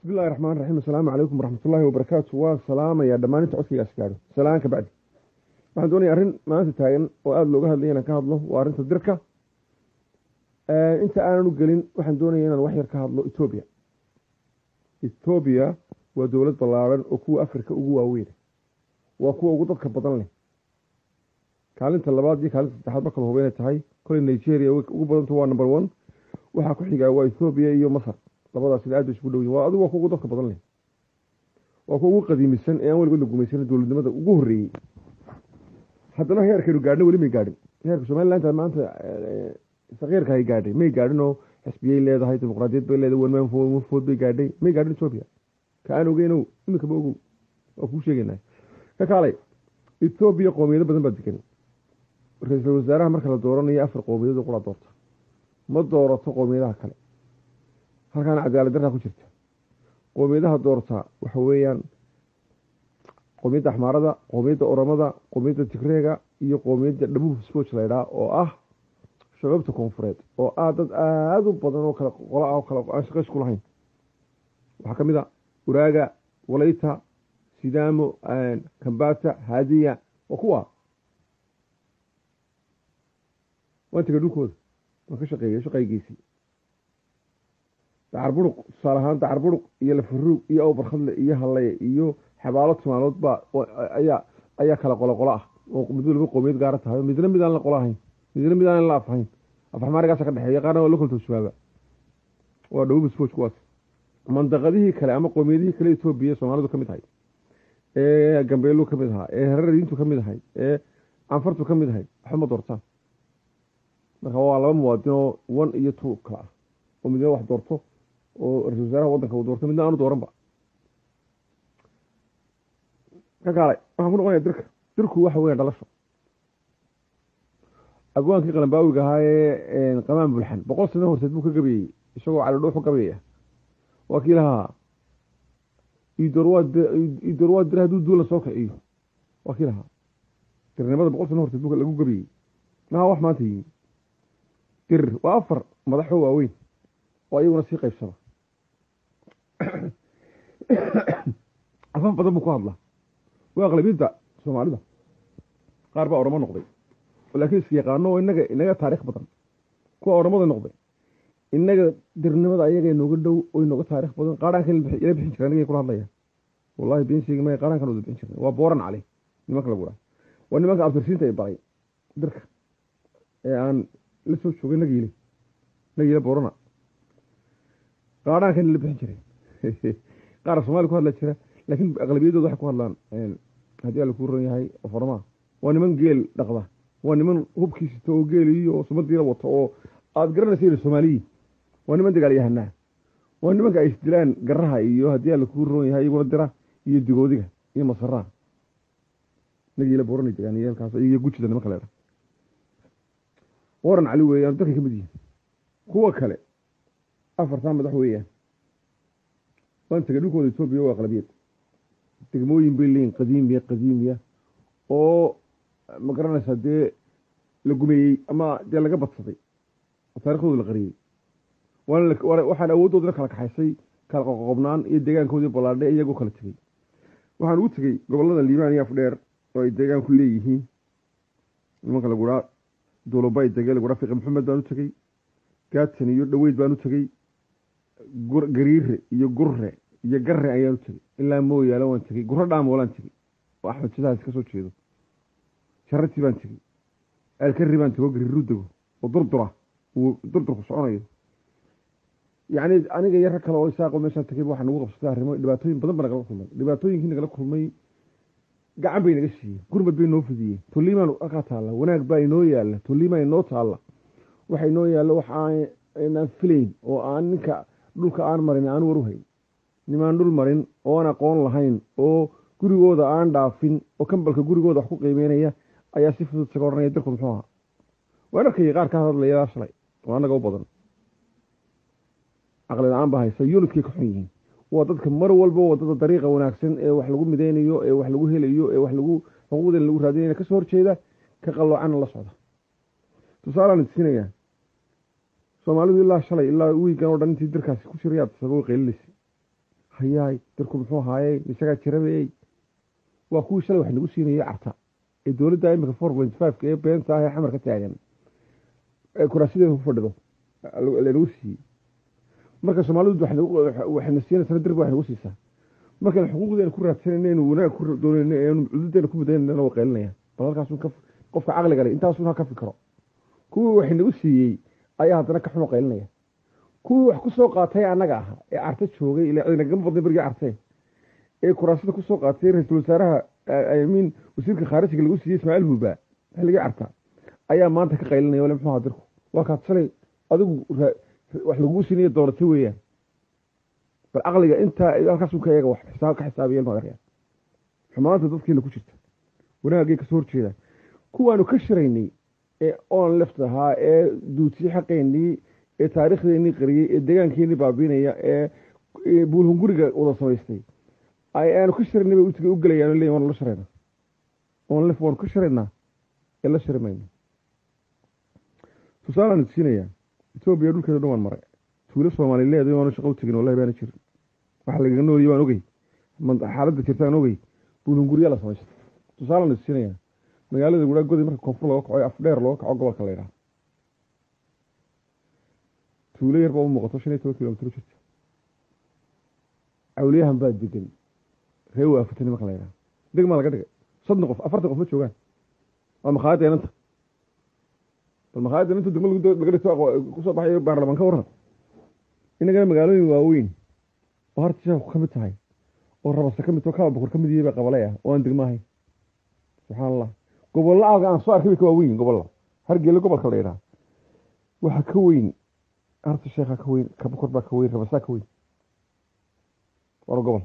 bismi illahi raxmaan raxiim assalaamu calaykum waraxmatullaahi wabarakaatu waa salaamayaa dhammaan inta codkaygaas gaadho salaan ka bacdi waxaan doonaya arrin maanta taagan oo aada looga hadlaya inaan ka hadlo waa arrinta dirka inta aanan u gelin waxaan doonaya inaan wax yar ka hadlo etoobiya etoobiya waa dowlad ballaaran oo kuwa afrika ugu waaweyn waa kuwa ugu dadka badan leh kaalinta labaad iyo kaalinta saddexaad marka la hubo inay tahay koley nigeria ugu badanta waa number one waxaa ku xigaa waa ethoobiya iyo masar labadaasina aad bay isugu dhow yihin waa adigu waa kuwa ugu dadka badan leh waa kuwa ugu qadiimisan ee aan weligood la gumaysanin dowladnimada ugu horreeyey haddana heerkaynu gaadhna weli may gaadhin heerka somaliland maanta sakiirka ay gaadhay may gaadhin oo xisbiyay leedahay dimuqraadiyad bay leedahay wanmaanfood bay gaadhay may gaadhin etoobiya ka aan ogeynow iminkaba ogow waa kuu sheegaynaa ka kaalay etoobiya qoomiyado badan baa degan ra-iisul wasaaraha marka la dooranayo afar qoomiyadoo qura doorta ma doorato qoomiyadaha kale halkaana cadaalad darraa ku jirta qoomiyadaha doortaa waxa weeyaan qoomiyadda axmaarada qoomiyadda oramada qoomiyadda tigreega iyo qoomiyadda dhabuub spoch laydhaa oo ah shabaabta koonfureed oo ah dad aada u badan oo kale qola ah oo kale aan shaqays ku lahayn waxaa ka mid a uraaga walayta sidaamo kambata haadiya waa kuwa waan tegay dhulkooda waan ka shaqeeyay shaqaygiisii dacar buruq tusaale ahaan dacar buruq iyo lafaruug iyo awbarkhadle iyo halleye iyo xabaalo timaanood baa ayaa ayaa kala qolo qolo ah oo midba laba qoomiyad gaara tahay midna mid aan la qolo ahayn midna mid aan la afahayn afaxmaarigaasa ka dhexeeya qaarna waa la kolto shabaaba waa dhawuba spoch kuwaas mandaqadihii kale ama qoomiyadihii kale etoobiya soomaalidu ka mid ahay ee gambeelu ka mid ahaa ee herardiintu ka mid ahay ee canfartu ka mid ahay waxba ma doortaan marka waa laba muwaadin oo one iyo two kala ah oo midna wax doorto oo ra-isul wasaaraha waddanka uu doorto midna aanu dooranba ka kaalay waxaan ku noqonaya dirka dirku waxa weya dhalasho abwaankii qalambaawiga ahaa ee qamaan bulxan boqol sano horteed buu ka gabayey isagoo calidhuuxu gabayaya waa kii lahaa idoorwaad dir hadduu duula soo kiciyo waa kii lahaa dirnimada boqol sano horteed buu lagu gabayey maha wax maanta yimi dir waa afar madaxoo waaweyn oo ayaguna sii qaybsada afaf badan buu ku hadlaa waa aqlabiyadda soomaalida qaar baa oramo noqday laakiin is yaqaano oo inaga inaga taarikh badan kuwa oramada noqday inaga dirnimada ayaga inooga dhow oo inooga taarikh badan qaaraanka ila bixin jira aniga kula hadlaya wallahi been sheegi maya qaaraankan wada bixin jirnay waa booran cali nimanka lagu dhaha waa nimanka abtirsiinta ay baray dirka ee aan la soo joogay nagiile nagiile boorana qaaraankan ila bixin jiray qaar soomaali ku hadla jira laakiin aqlabiyadooda waxay ku hadlaan haddii alla kuu ron yahay farmaa waa niman geel dhaqda waa niman hubkiisita oo geeliyo oo sumadiila wato oo aada garanaysa soomaaliyiin waa niman dagaalyahanaa waa nimanka ay isdilaan garaha iyo haddii alla kuu roon yahay iyaguna dira iyo digoodiga iyo masaraha nagiila boorana degaan iyo halkaas iyo gujida nimanka leedha waran cali weeyaan dadkay ka mid yihiin kuwa kale afartaa madax weeyaan waan tegay dhulkooda etoobiya waa aqlabiyad degmooyin bay leeyihin qadiimiya qadiimiya oo ma garanaysaa dee la gumeeyey ama dee laga badsaday oo taarikhdooda la qariyey waxaan awooddoodana kala kaxaysay kala qoqobnaan iyo deegaankoodii ballaadhe iyagoo kala tegey waxaan ugu tegey gobollada liibaan iyo afdheer oo ay deegaanku leeyihiin nimanka laguhaa duulubay dege laguhaa fiqi maxamed baan u tegey gaatan iyo dhaweyd baan u tegey gariire iyo gurre iyo garre ayaan u tegey ilaa mooyaale waan tegey gurro dhaamoolaan tegey oo axmed sidaas ka soo jeedo sharatii baan tegey alkari baan tego gariiru dego oo durdura uu durdurku soconayo yacni aniga iyo rag kale oo isaaqo meeshaan tegay waxaa nagu qabsatay arrimo dhibaatooyin badan ba nagala kulmay dhibaatooyinkii nagala kulmay gacan bay naga siiyeen gurmad bay noo fidiyeen tolliimaan halkaa taalla wanaag baa inoo yaalla tolliimaa inoo taalla waxa inoo yaalla wax aanaan filayn oo aan ninka dhulka aan marin aan war u hayn nimaan dhul marin oo aan aqoon lahayn oo gurigooda aan dhaafin oo kambalka gurigooda wax ku qiimeynaya ayaa si fudud isaga odhanaya dirku muxuu ahaa waan arkayay qaar ka hadlayaa shalay oo annaga u badan caqli la-aan baa haysa yunidkay ka xun yihiin waa dadka mar walba wadada dariiqa wanaagsan ee wax lagu mideynayo ee wax lagu helayo ee wax lagu xuquuqdan lagu raadinaya kasoo horjeeda ka qalloocana la socda tusaalaan idsiinayaa soomaalidu ilaa shalay ilaa wiigan oo dhan intii dirkaasi ku jirayaad sababo qeylilisi hayaay dirku muxuu ahaayey isagaa jirabeey waa kuwii shalay wax nagu siinayay carta ee dowladda imika four point fiveka ee beenta ah ee xamar ka taagan ee kuraasideeda ku fadhido lanagu siiyey marka soomaalidu waxayna siinaysaa dirba wax nagu siisaa markaan xuquuqdeena ku raadsanayna inu wanaag ku doonayna eenu cududeena ku mudaynana waa qaylinaya bal halkaasun ka qofka caqliga leh intaasun ha ka fikiro kuwii wax nagu siiyey ayaa haddana ka xumo qaylinaya kuwii wax ku soo qaatay annaga aha ee carta joogay ila nagama badnay berigii cartee ee kuraasada ku soo qaatay ra-iisul wasaaraha amiin wasiirka khaarijiga lagu siiyey ismaaciil huuba xilligii carta ayaa maanta ka qaylinaya wale muxuu ahaa dirku waa kaad shalay adigu wax lagugu siinayo dooratay weeyaan bal caqliga intaa halkaas ka eega wax xisaab ka xisaabiya madarya xumaanta dadkiina ku jirta wanaagay kasoo horjeeda kuwaanu ka shiraynay ee oon left ahaa ee duudsii xaqeynii ee taariikhdeenii qariyey ee deegaankeenii baabiinaya ee buulhunguriga wada samaystay aanu ka shiraynay bay utiga u gelayaan leeyihin waanu la shiraynaa oon left waanu ka shiraynaa ee la shiri mayno tusaalaan siinayaa etoobiya dhulkeeda dhan waan maray tuulo soomaalileed oona shaqo u tegin wallahi baana jirin waxa lagaga nooliye waan ogey xaaladda jirta aan ogey buulhunguriya la samaystay tusaalaan siinayaa magaalada guraa godi marka koonfur looga kaco afdheer looga kaco gobolka la yidhaha tuulo yar baa u muuqato shan iyo toban kilomitr u jirta cawliyahan baa degan ree waafatani marka la yidhaha degmaa laga dhigay soddon qof afartan qof ma joogaan waa makhaayadda inanta bal makhaayadda inanta degmo laga dhigto kusoo baxayo baarlamaan ka waran inagana magaalooyin waaweyn oo harta sheeku ka mid tahay oo rabasta ka mid taho kaba boqor ka mid yihi baa qabalay ah oo aan degmo ahayn subxaan allah gobollo aaga aan soo arkay bay ka waaweyn gobolla hargeele gobolka la yidhaha waxa ka weyn harta sheekha ka weyn kabakor baa ka weyn rabasaa ka weyn war gobol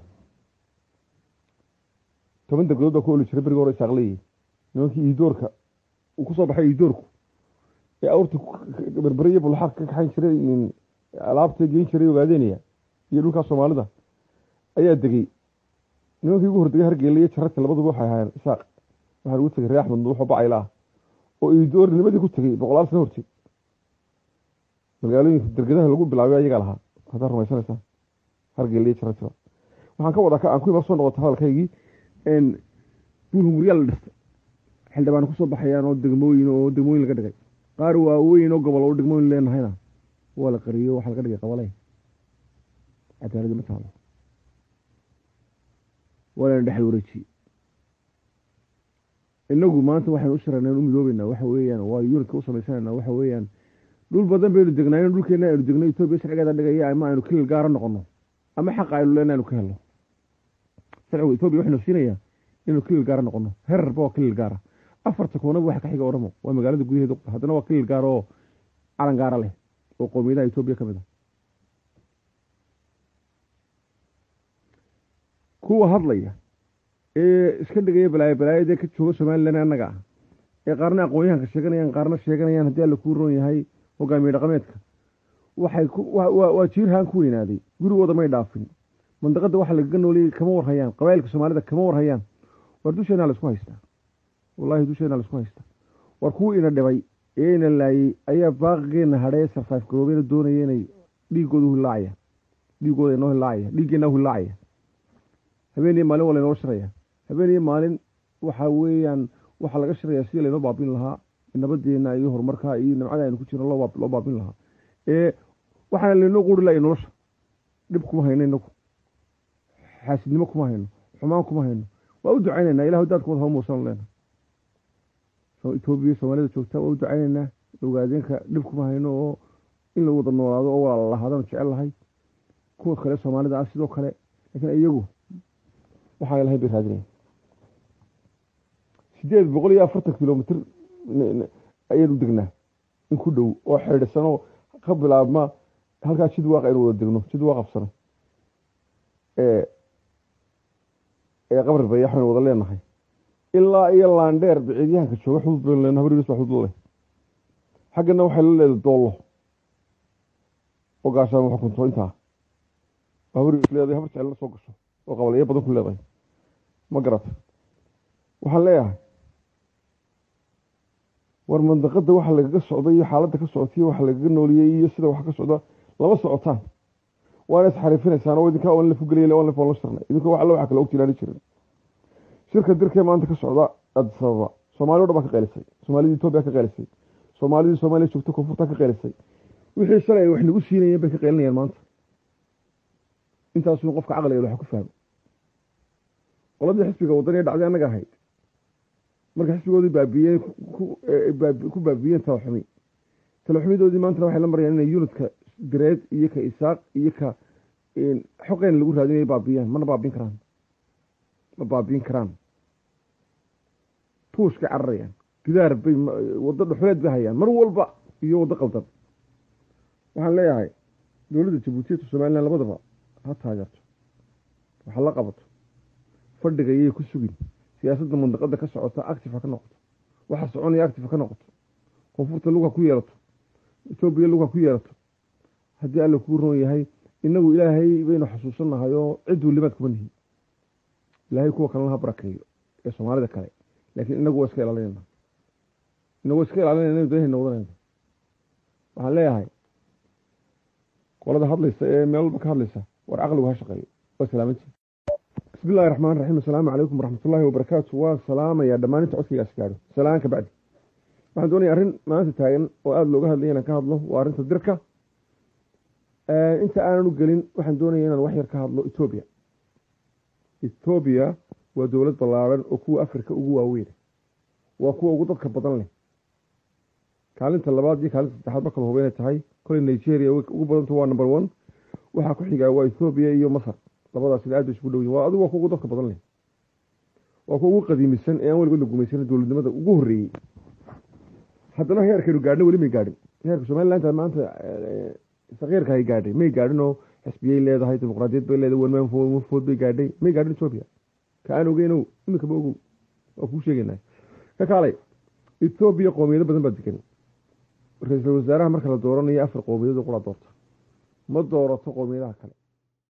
toban deglood baa ku oli jiray beriga hore isaaqleeyey nimankii iidoorka uu kusoo baxay iidoorku ee awrta berberiyo bulxaaq ka kaxayn jiray alaabta geyn jiray ogaadeynaya iyo dhulkaa soomaalida ayaa degey nimankii ugu hordegay hargeele iyo jararka labaduba waxay ahaayeen isaaq waxaa lagu tegay ree axmed nuuxo bacayla ah oo iidoornimadii ku tegey boqolaal sano horteed magaalooyinka dergadaha lagu bilaabay ayagaa lahaa haddaad rumaysanaysaa hargeele iyo jarar jira waxaan ka wadaa aan ku ima soo noqota hadalkaygii buulhunguryaa la dhistay xildhibaan kusoo baxayaan oo degmooyin oo degmooyin laga dhigay qaar waaweyn oo gobol oo degmooyin leenahayna waa la qariyo waxaa laga dhigay qabaley cadaaladi ma taalo waa lana dhexal wareejiyey inagu maanta waxaynu u shirana u midoobeynaa waxa weeyaan waa yunitka u samaysanayna waxa weeyaan dhul badan baynu degnaayen dhulkeena aynu degno etoobiya sharcigeeda dhigaya ama aynu kilil gaara noqono ama xaqa aynu leena aynu ka helno sharcigu etoobiya waxaynu siinayaa inaynu kilil gaara noqono herarba waa kilil gaara afarta koonaba waxa ka xiga oramo waa magaalada gudaheeda haddana waa kilil gaara oo calan gaara leh oo qowmiyadaha etoobiya ka mid a kuwa hadlaya ee iska dhigaya balaayo balaayadee ka jooga somalilan annaga ah ee qaarna aqoon-yahanka sheeganayaan qaarna sheeganayaan haddii alla kuu roon yahay hogaamiye dhaqameedka waxay waa jiirhaan ku weynaaday gurigooda may dhaafin mandaqada waxa lagaga nooliyey kama warhayaan qabailka soomaalida kama warhayaan war dusheenaa laisku haystaa wallahi dusheenaa laisku haystaa war kuwii ina dhibay ee ina laayey ayaa baaqigeena hadhee sarfaif garoobeyna doonaya inay dhiigooda hilaacaya dhiigooda inoo hilaacaya dhiiggeenaa hilaacaya habeen iyo maalin waa laynoo shiraya habeen iyo maalin waxa weeyaan waxaa laga shirayaa sidii laynoo baabin lahaa nabadeena iyo horumarka iyo nimcada aynu ku jirno loo baabin lahaa ee waxaana laynoo quuri lahay nolosha dhib kuma hayno inagu xaasidnimo kuma hayno xumaan kuma hayno waa u ducaynaynaa ilah daadkooda haba muusan leena etoobiya soomaalida joogta waa u ducaynaynaa ogaadeenka dhib kuma hayno oo in la wada noolaado oo walaala lahaadaan jecel lahay kuwa kale soomaalida ah sidoo kale laakiin iyagu waxaa lahayn bay raadinaya sideed boqol iyo afartan kilomitr ayaynu degnaa in ku dhow oo xidhisanoo ka bilaabma halkaa jid waaqa aynu wada degno jid waa qabsano ee qabri bayax baynu wada leenahay ilaa iyo laandheer biciidyahanka jooga xudud baynu leenahay habriis baa xudud leh xaggana waxay la leedahay doollo oo gaashaama xukunto intaa habriis leedahay habar jecel la soo gasho oo qabaleeyo badan ku leedahay ma garata waxaan leeyahay war mandaqada waxa lagaga socda iyo xaaladda ka socotaiyo waxa lagaga nooliyey iyo sida wax ka socda lama socotaan waana isxariifinaysaan oo idinkaa on lafugeliya on laf la shirnay idinka wax alla waxa kale ogtilaani jirin shirka dirkee maanta ka socda addis ababa soomaali o dhan baa ka qeylisay soomaalidii etoobiya ka qeylisay soomaalidii soomaaliya joogta koonfurta ka qeylisay wixii shalay ay wax nagu siinayeen bay ka qeylinayaan maanta intaasuu qofka caqliga wax ku fahmo qoladii xisbiga wadaniya dhacday annaga ahayd marka xisbigoodii baabiyeen ku baabiyeen talaxumi talaxumidoodii maantana waxay la marayaan inay yunidka direed iyo ka isaaq iyo ka xoqeen lagu raadinaya baabiyaan mana baabiin karaan ma baabiin karaan tuushkay cararayaan gidaar bay waddo dhuxuleed bay hayaan mar walba iyo waddo qaldan waxaan leeyahay dowladda jabuutiyatu somalilan labadaba ha taageerto waxa la qabato fadhiga yay ku sugin siyaasadda mandaqada ka socota active ha ka noqoto waxa soconaya active ha ka noqoto koonfurta lug ha ku yeelato etoobiya lug ha ku yeelato haddii alla kuu roon yahay inagu ilaahay baynu xasuusannahay oo cidduu limaad kuma nihin ilaahay kuwa kalena ha barakeeyo ee soomaalida kale laakiin inagu waa iska ilaalinayna inagu iska ilaalinayna danahayna wadanayna waxaan leeyahay qolada hadlaysa ee meel walba ka hadlaysa war caqligu ha shaqeeyo waa salaamantii bismi illahi raxmaan raxiim assalaamu calaykum waraxmatullaahi wabarakaatu waa salaamayaa dhammaan inta codkaygaas gaadho salaan ka bacdi waxaan doonaya arrin maanta taagan oo aada looga hadlaya inaan ka hadlo waa arrinta dirka inta aanan u gelin waxaan doonaya inaan wax yar ka hadlo etoobiya etoobiya waa dowlad ballaaran oo kuwa afrika ugu waaweyn waa kuwa ugu dadka badan leh kaalinta labaad iyo kaalinta saddexaad ma kala hubeynay tahay koley nigeria ugu badanta waa number one waxaa ku xigaa waa ethoobiya iyo masar labadaasina aad bay isugu dhowyin waa adigu waa kuwa ugu dadka badan leh waa kuwa ugu qadiimisan ee aan weligood la gumaysan dowladnimada ugu horreeyey haddana heerkaynu gaadhna weli may gaadhin heerka somaliland maanta sakiirka hay gaadhay may gaadhin oo xisbiyay leedahay dimuqraadiyad bay leedahay wanmaanfood bay gaadhay may gaadhin etoobiya ka aan ogeynow iminkaba ogow waa kuu sheegaynaa ka kaalay etoobiya qoomiyado badan baa degan ra-iisul wasaaraha marka la dooranayo afar qoomiyadoo qura doorta ma doorato qoomiyadaha kale